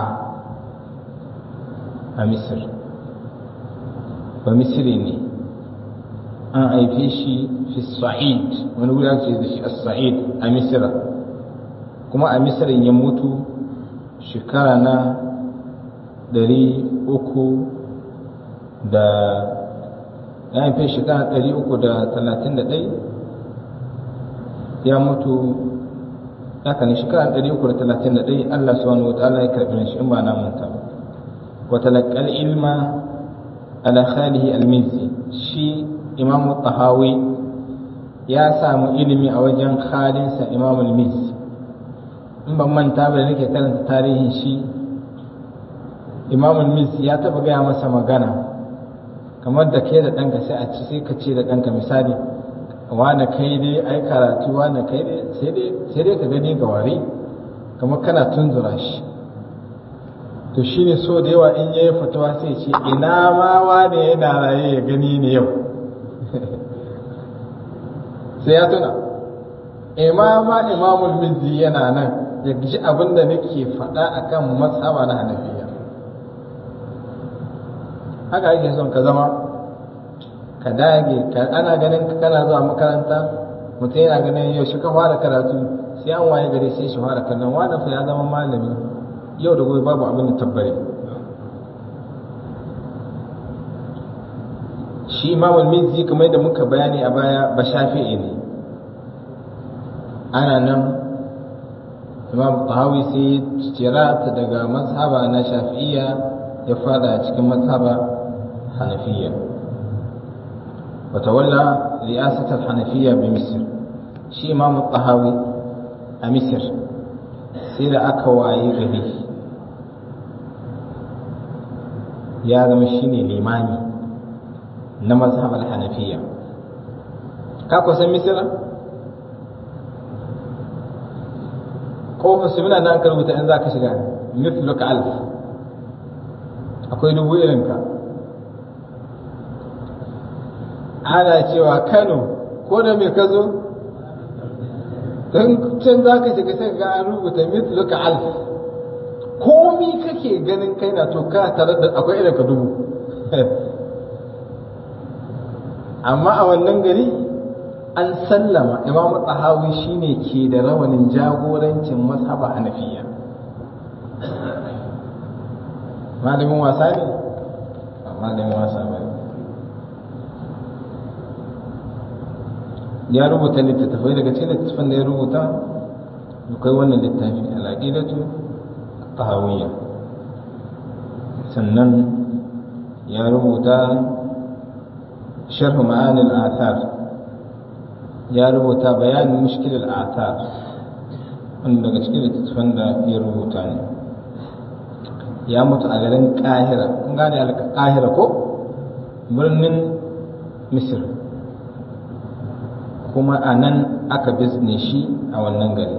a Misir ba Misiri ne an haife shi fi Sa'id wani wuri ake ce da shi As-Sa'id a Misira kuma a Misirin ya mutu shekara na ɗari uku da ya haife shekara ɗari uku da talatin da ɗai ya mutu haka ne shekara ɗari uku da talatin da ɗai Allah subhanahu wa ta'ala ya karɓi shi in ba na manta ba wa talaqqal ilma ala khalihi al-mizzi shi imam tahawi ya samu ilimi a wajen khalinsa imam al-mizzi in ban manta ba da nake karanta tarihin shi imamul misi ya taba gaya masa magana kamar da ke da ɗanka sai a ci sai ka ce da ɗanka misali wane kai dai ai karatu wane kai dai sai dai ka gani ga wari kamar kana tunzura shi to shi ne so da yawa in yayi fatawa sai ce ina ma wane yana raye ya gani ne yau sai ya tuna imama imamul mizzi yana nan ya ji abin da nake faɗa akan masaba na hanafiya haka ake son ka zama ka dage ana ganin kana zuwa makaranta mutum yana ganin yau shi ka fara karatu sai an waye gari sai shi fara kallon wani fa ya zama malami yau da gobe babu abin da tabbare shi imamul mizzi kamar da muka bayani a baya ba shafi'i ne ana nan imam tahawi sai cira ta daga mazhaba na shafi'iyya ya fada cikin mazhaba hanafiyya وتولى رئاسة الحنفية بمصر شي إمام الطهاوي مصر سير أكواي غري يا زما شيني الإمامي na mazhabar hanafiya ka kusan misira ko su muna nan ka rubuta in za ka shiga mithluka alf akwai dubu irinka ana cewa kano ko da mai ka zo don can za ka shiga sai ga an rubuta mithluka alf komi kake ganin kai na to ka tare da akwai irinka dubu amma a wannan gari an sallama imam tsahawi shine ke da rawanin jagorancin mazhaba hanafiya malamin wasa ne malamin wasa ba ya rubuta littattafai daga cikin littattafan da ya rubuta akwai wannan littafi al'aqidatu tahawiyya sannan ya rubuta sharh ma'ani al-athar ya rubuta bayanin mushkil al-athar wanda daga cikin littattafan da ya rubuta ne ya mutu a garin kahira kun gane al-kahira ko birnin misir kuma a nan aka bizne shi a wannan gari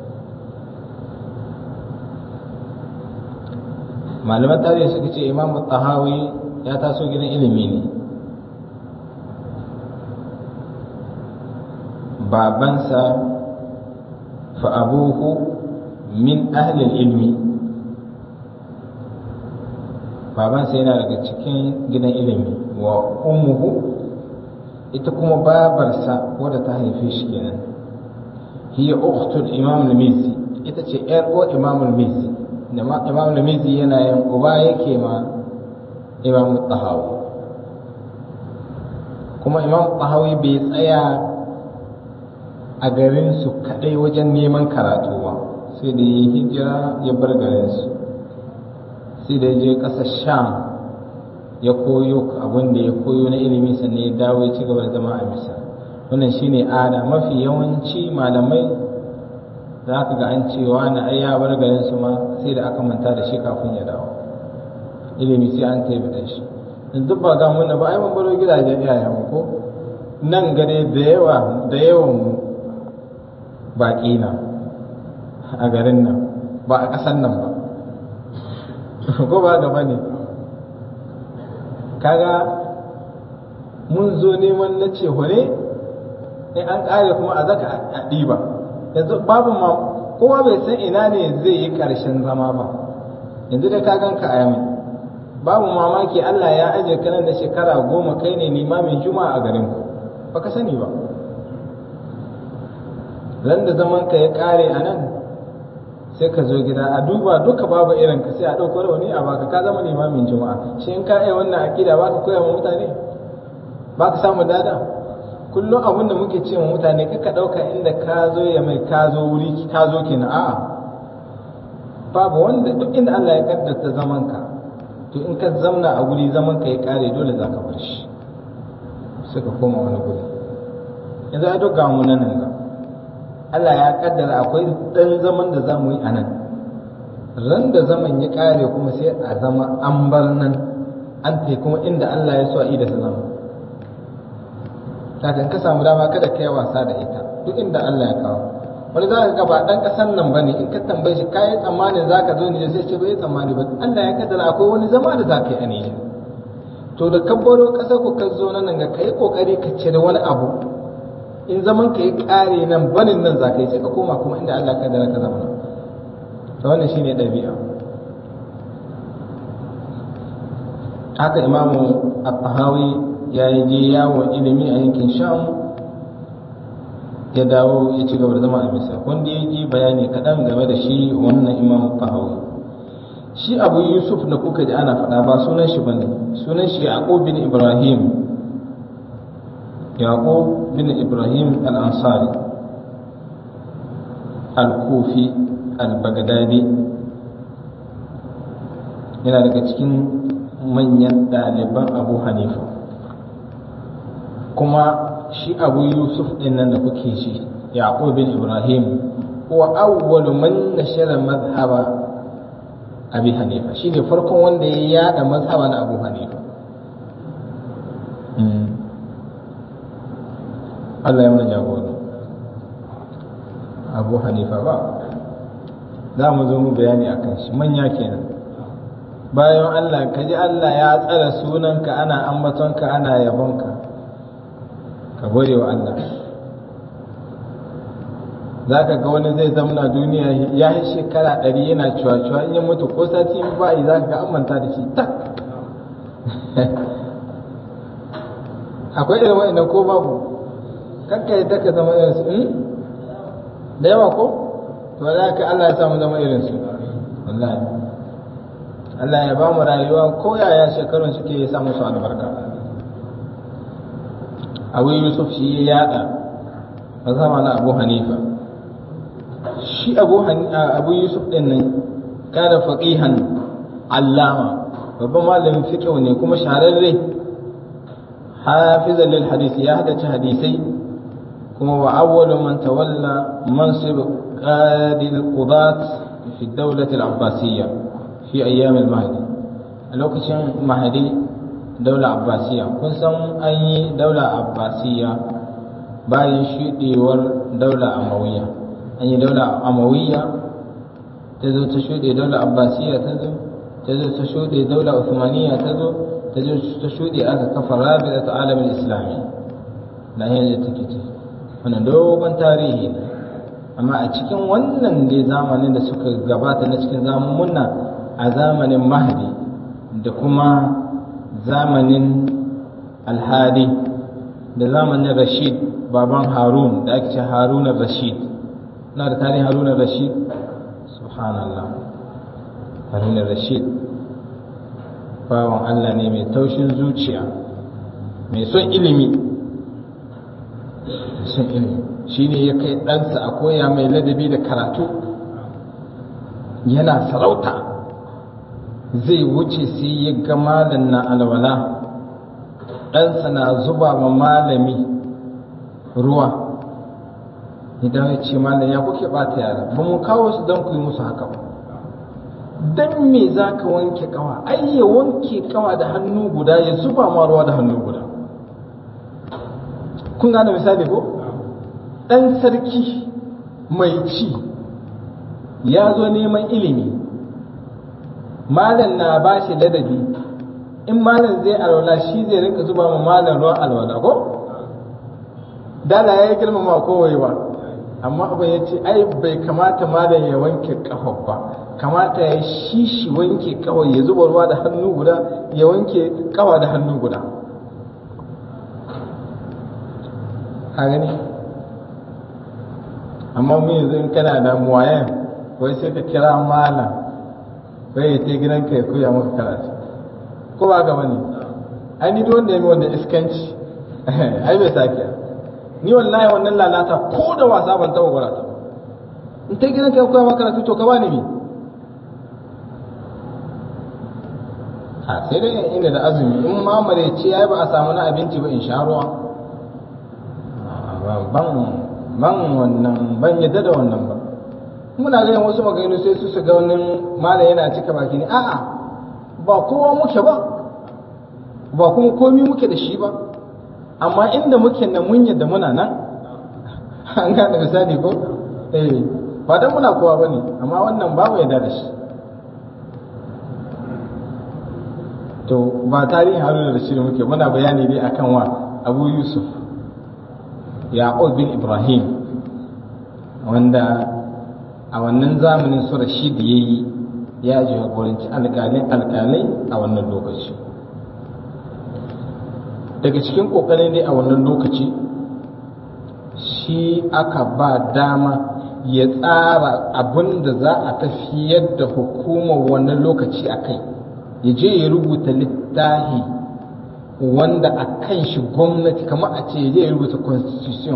malaman tarihi suka ce imamu tahawi ya taso gidan ilimi ne babansa fa abuhu min ahlil ilmi babansa yana daga cikin gidan ilimi wa ummuhu ita kuma babarsa wadda ta haife shi kenan hiya ukhtul imam al-mizi ita ce yar uwar imam al-mizi da imam al-mizi yana yin uba yake ma imam tahawi kuma imam tahawi bai tsaya a garin su kadai wajen neman karatu ba sai da ya hijira ya bar garin su sai da ya je ƙasar sham ya koyo abin da ya koyo na ilimi sannan ya dawo ya ci gaba da zama a misal wannan shine ada mafi yawanci malamai za ka ga an cewa na ai ya bar garin su ma sai da aka manta da shi kafin ya dawo ilimi sai an taibata shi in duk ba ga mun ba ai mun baro gidajen iyayen ko nan gare da yawa da yawan baƙi na a garin nan ba a ƙasan nan ba ko ba gaba ne kaga mun zo neman na ce hore in an ƙare kuma a zaka a ɗiba yanzu babu ma kowa bai san ina ne zai yi ƙarshen zama ba yanzu da ka ganka a yamai babu mamaki Allah ya aje ka nan da shekara goma kai ne limamin juma'a a garin ku baka sani ba ran da zaman ka ya ƙare a nan sai ka zo gida a duba duka babu irin ka sai a ɗauko rauni a baka ka zama limamin juma'a shi in ka iya wannan akida baka koya wa mutane baka samu dada kullum abin da muke ce wa mutane kaka ɗauka inda ka zo ya mai ka zo wuri ka zo kenan a'a babu wanda duk inda Allah ya kaddata zaman ka to in ka zamna a guri zaman ka ya kare dole za ka bar shi suka koma wani guri yanzu ai duk ga mu nan ga Allah ya kaddara akwai dan zaman da za mu yi a nan ran da zaman ya kare kuma sai a zama an bar nan an tai kuma inda Allah ya so a da zama kakan ka samu dama kada kai wasa da ita duk inda Allah ya kawo wani za ka ga ba dan kasan nan bane in ka tambaye shi kai tsammanin zaka zo ne sai ce bai tsammani ba Allah ya kaddara akwai wani zama da zaka yi a Nijar to da ka baro kasar ku ka zo nan ga kai kokari ka cire wani abu in zaman ka yi kare nan banin nan zaka yi sai ka koma kuma inda Allah ya kaddara ka zama to wannan shine dabi'a haka imamu at-tahawi ya yi je yawon ilimi a yankin sham ya dawo ya ci gaba da zama a misir wanda ya ji bayani kaɗan game da shi wannan imam fahawi shi abu yusuf da kuka ji ana faɗa ba sunan shi bane sunan shi yaqub bin ibrahim yaqub bin ibrahim al-ansari al-kufi al-baghdadi yana daga cikin manyan ɗaliban abu hanifa kuma shi abu yusuf ɗin nan da kuke shi yaqub bin ibrahim huwa awwalu man nashara madhhaba abi hanifa shine farkon wanda ya yada mazhaba na abu hanifa Allah ya mana jagora abu hanifa ba za mu zo mu bayani akan shi manya kenan bayan Allah ka ji Allah ya tsara sunanka ana ambatonka ana yabonka ka gode wa Allah za ka ga wani zai zamna duniya ya yi shekara ɗari yana cuwa-cuwa in ya mutu ko sati in ba yi za ka ga an manta da shi tak akwai irin wa'annan ko babu kanka yi taka zama irin su da yawa ko to za ka Allah ya samu zama irin su wallahi Allah ya ba mu rayuwa ko yaya shekarun suke ya samu su albarka abu yusuf shi ya yada mazhaba na abu hanifa shi abu abu yusuf din nan kana faqihan allama babban malamin fiqh ne kuma shahararre hafizan lil hadisi ya hadace hadisai kuma wa awwalu man tawalla mansib qadi al-qudat fi ad-dawlah al-abbasiyya fi ayyam al-mahdi a lokacin mahdi daula abbasiya kun san an yi daula abbasiya bayan shuɗewar daula amawiya an yi daula amawiya ta zo ta shuɗe daula abbasiya ta zo ta zo ta shuɗe daula usmaniya ta zo ta zo ta shuɗe aka kafa rabita ta alamin islami na yanzu take ce wannan dogon tarihi ne amma a cikin wannan dai zamanin da suka gabata na cikin zamunna a zamanin mahdi da kuma zamanin alhadi da zamanin rashid baban harun da ake ce harun rashid na da tarihin harun rashid subhanallah harun rashid bawan allah ne mai taushin zuciya mai son ilimi son ilimi shi ne ya kai ɗansa a koya mai ladabi da karatu yana sarauta zai wuce sai ya ga malam na alwala ɗansa na zuba ma malami ruwa idan ya ce malam ya kuke ɓata yara ba mu kawo su don ku yi musu haka ba don me za ka wanke kawa ai ya wanke kawa da hannu guda ya zuba ma ruwa da hannu guda kun gane misali ko ɗan sarki mai ci ya zo neman ilimi malam na ba shi ladabi in malam zai alwala shi zai rinka zuba ma malam ruwan alwala ko dala ya yi girmama kowai ba amma abin ya ce ai bai kamata malam ya wanke kafa ba kamata ya shi shi wanke kawai ya zuba ruwa da hannu guda ya wanke kawa da hannu guda a gani amma mu yanzu in kana da muwayen wai sai ka kira malam wai ya ce gidanka ya koya maka karatu ko ba ga bane ai ni duk wanda ya mi wanda iskanci ai bai sake ni wallahi wannan lalata ko da wasa ban taba gwara ta in ta gidanka ya koya maka karatu to ka bani mi a sai dai ina da azumi in ma ce ai ba a samu na abinci ba in sha ruwa ban ban wannan ban yadda da wannan ba muna ganin wasu maganganu sai su su ga wani malam yana cika baki ne a'a ba kowa muke ba ba kuma komi muke da shi ba amma inda muke nan mun yadda muna nan an gane misali ko eh ba dan muna kowa bane amma wannan ba mu yadda da shi to ba tarihin haruna da shi muke muna bayani ne akan wa abu yusuf yaqub bin ibrahim wanda a wannan zamanin su rashid ya yi ya jagoranci alƙalai alƙalai a wannan lokaci daga cikin ƙoƙarin dai a wannan lokaci shi aka ba dama ya tsara abin da za a tafiyar da hukumar wannan lokaci a kai ya je ya rubuta littafi wanda a kan shi gwamnati kamar a ce ya je ya rubuta constitution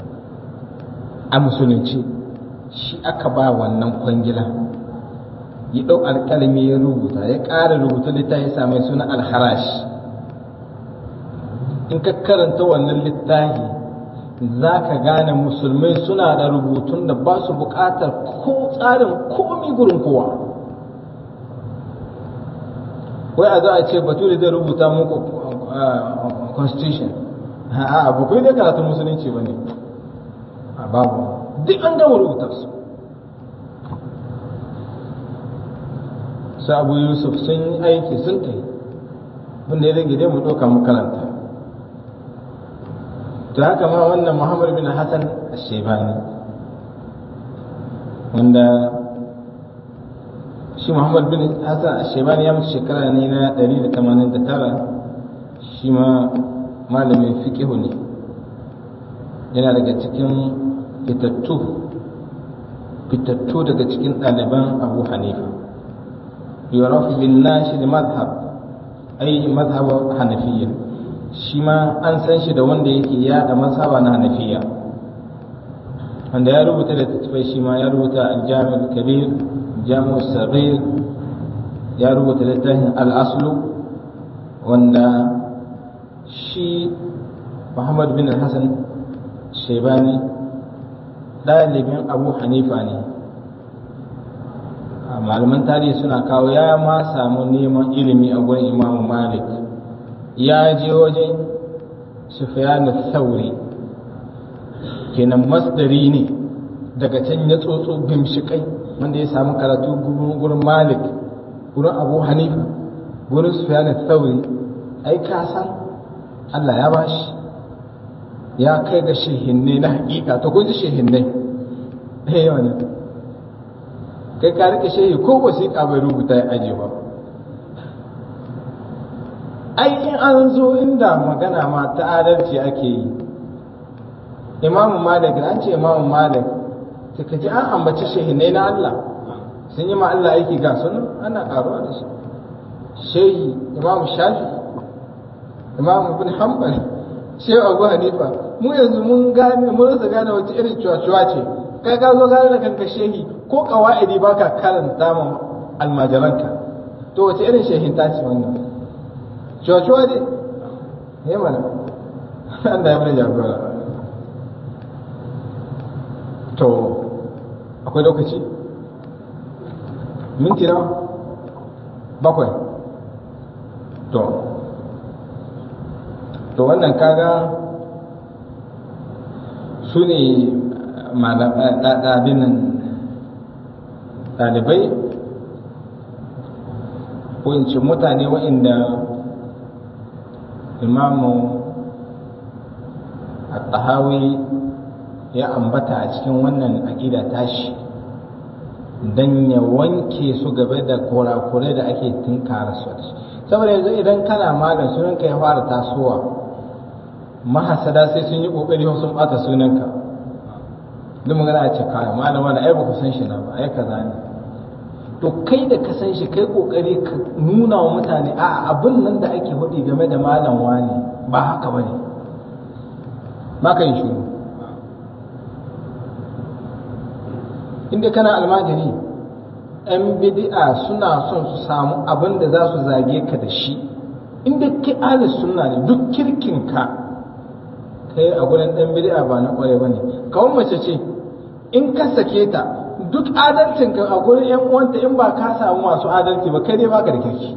a musulunci shi aka ba wannan kwangila ya ɗau alƙalami ya rubuta ya ƙara rubuta littafi ya mai suna alharash in ka karanta wannan littafi za ka gane musulmai suna da rubutun da ba su buƙatar ko tsarin komi gurin kowa wai a za a ce bature zai rubuta muku constitution a ba kai dai karatun musulunci ba ne a babu duk an gama rubuta su su abu yusuf sun yi aiki sun ta yi wanda ya rage dai mu ɗauka mu karanta to haka ma wannan muhammad bin hassan shebani wanda shi muhammad bin hassan shebani ya mutu shekara ne na 189 shi ma malamin fiƙihu ne yana daga cikin fitattu fitattu daga cikin ɗaliban abu hanifa yurafu bin nashi da mazhab ai mazhab hanafiya shi ma an san shi da wanda yake yada mazhaba na hanafiya wanda ya rubuta da tattafai shi ma ya rubuta aljami'ul kabir jami'ul saghir ya rubuta littafin al-aslu wanda shi muhammad bin hassan shebani ɗalibin abu hanifa ne malaman tarihi suna kawo ya ma samu neman ilimi a gurin imamu malik ya je wajen sufyanu sauri kenan masdari ne daga can ya tsotso bimshikai wanda ya samu karatu gurin malik gurin abu hanifa gurin sufyanu sauri ai ka san allah ya bashi ya kai ga shehinne na hakika ta kun ji shehinne eh wani kai ka rike shehi ko wasiƙa bai rubuta ya aje ba ai in an zo inda magana ma ta adalci ake yi imamu malik an ce imamu malik ta kaji an ambaci shehinne na Allah sun yi ma Allah aiki ga sun ana karuwa da su shehi imamu shafi imamu bin hanbal shehu abu hanifa mu yanzu mun gane mun rasa gane wace irin cuwa-cuwa ce kai ka zo gane da kanka shehi ko kawa'idi ba ka karanta ma almajiranka to wace irin shehin ta ce wannan cuwa-cuwa ne ne mana an da ya mana jagora to akwai lokaci minti na bakwai to to wannan kaga su ne ɗalibai ko in ce mutane waɗanda imamu al-tahawi ya ambata a cikin wannan aƙida tashi don ya wanke su gaba da kurakurai da ake tunkara su saboda yanzu idan kana malam sunanka ya fara tasowa mahasada sai sun yi kokari sun bata sunanka duk magana a ce kaya malam wani ai ba ku san shi na ba ai kaza ne to kai da ka san shi kai kokari ka nuna wa mutane a abin nan da ake faɗi game da malam wani ba haka bane ba ka yi shiru inda kana almajiri yan bid'a suna son su samu abin da za su zage ka da shi inda kai alis sunna ne duk kirkinka kai a gurin ɗan bid'a ba na ƙware ba ne kawai mace ce in ka sake ta duk adalcin ka a gurin yan uwanta in ba ka samu masu adalci ba kai dai baka da kirki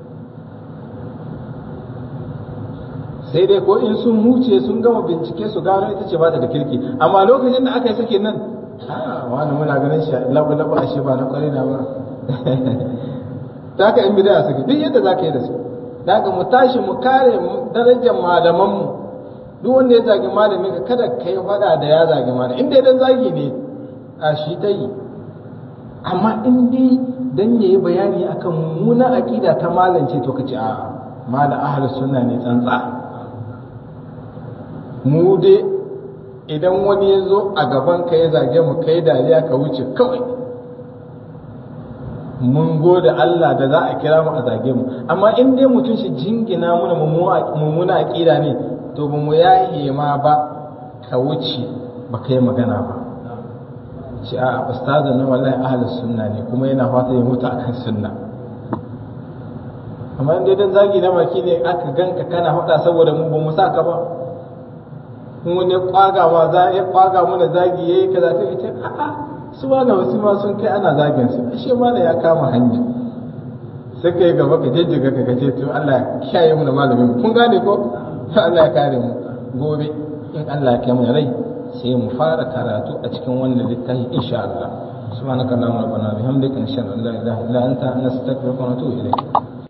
sai dai ko in sun huce sun gama bincike su gano ita ce ba ta da kirki amma lokacin da aka yi sake nan a wani muna ganin shi labu labu a shi ba na kwarai na ba ta ka in bidaya suke duk yadda za ka yi da su da ka mu tashi mu kare darajar malamanmu duk wanda ya zagi malami ka kada ka yi faɗa da ya zagi malami inda idan zagi ne a shi ta yi amma in dai dan yayi bayani akan mummuna aqida ta malance to kace a mala ahlus sunna ne tsantsa mu dai idan wani ya zo a gaban ka ya zage mu kai dariya ka wuce kawai mun gode Allah da za a kira mu a zage mu amma in dai mutum shi jingina muna mummuna aqida ne to ba mu yaye ma ba ka wuce ba kai magana ba shi a ustazin na wallahi ahlus sunna ne kuma yana fata ya mutu akan sunna amma in dai dan zagi na maki ne aka ganka kana faɗa saboda mu ba mu saka ba mu ne kwaga ma za ya kwaga mana zagi yayi kaza sai ita a'a su ma da wasu ma sun kai ana zagin su ashe ma ya kama hanya sai kai gaba ka jijjiga ka kace to Allah ya kiyaye mu da malamin kun gane ko Allah ya kare mu gobe in Allah ya kai mu rai sai mu fara karatu a cikin wannan littafi insha Allah subhanaka allahumma rabbana bihamdika nashhadu an la ilaha illa anta nastaghfiruka wa natubu ilayk